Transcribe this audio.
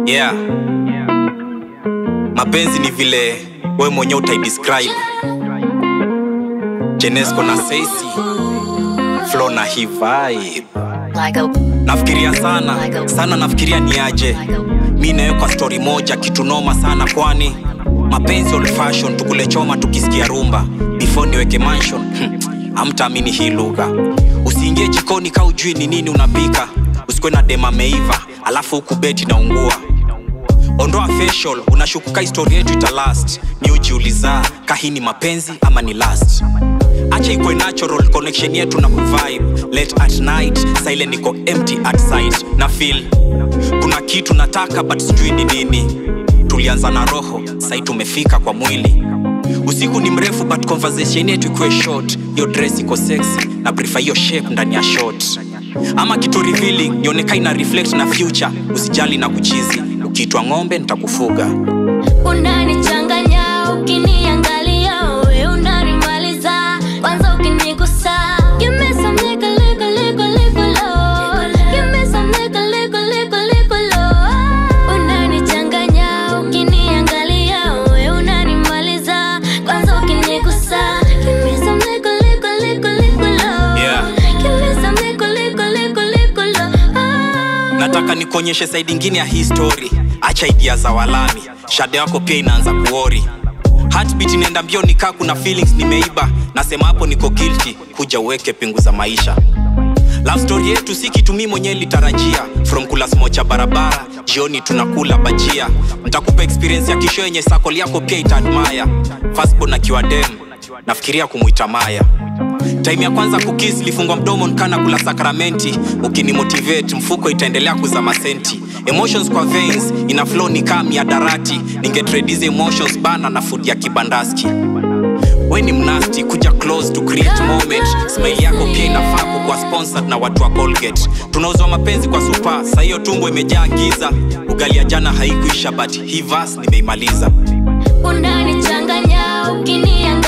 yeah mapenzi ni vile we mwenyewe utaidescribe jenesco na seisi flo na hii vibe like a nafikiria sana sana nafikiria ni aje mi nawe kwa stori moja kitu noma sana kwani mapenzi old fashion tukule choma tukisikia rumba before niweke mansion hmm, hamtaamini hii lugha usiingie jikoni ka ujui ni nini unapika usikwe na dema meiva alafu huku beti naungua ondoa facial unashukuka histori yetu italast ni ujiuliza kahini mapenzi ama ni last acha ikwe natural connection yetu na kuvibe late at night saile niko empty at sight na feel kuna kitu nataka but sijui ni nini tulianza na roho sai tumefika kwa mwili usiku ni mrefu but conversation yetu ikuwe short hiyo dress iko sexy na prefer hiyo shape ndani ya short ama kitu revealing nioneka ina reflect na future usijali na kuchizi ukiitwa ng'ombe nitakufuga unanichanganya ukiniangalia we unanimaliza kwanza ukinigusa Give me some liquor, liquor, liquor, liquor, love. Give me some liquor, liquor, liquor, liquor, love. Unanichanganya ukiniangalia we unanimaliza kwanza ukinigusa Give me some liquor, liquor, liquor, liquor, love. Yeah. Give me some liquor, liquor, liquor, liquor, love. nataka nikuonyeshe saidi ingine ya hii story acha idia za walami shade yako pia inaanza kuori heartbeat inaenda mbio nikaa kuna feelings nimeiba nasema hapo niko guilty kuja uweke pingu za maisha love story yetu si kitu mi mwenyewe litarajia from kula smocha barabara jioni tunakula bajia ntakupa experience ya kisho yenye sakol yako pia itaadmaya fastbon akiwa dem nafikiria kumwita maya time ya kwanza kukis lifungwa mdomo nkana kula sakramenti ukinimotivate mfuko itaendelea kuzama senti emotions kwa veins ina flow ni kaa miadarati ningetredize emotions bana na food ya kibandaski we ni mnasti kuja close to create moment smile yako pia inafaa kukuwa sponsored na watu wa colgate tunauzwa mapenzi kwa supa saa hiyo tumbo imejaa giza ugali ya jana haikuisha but hii vas nimeimaliza unanichanganya ukiniangalia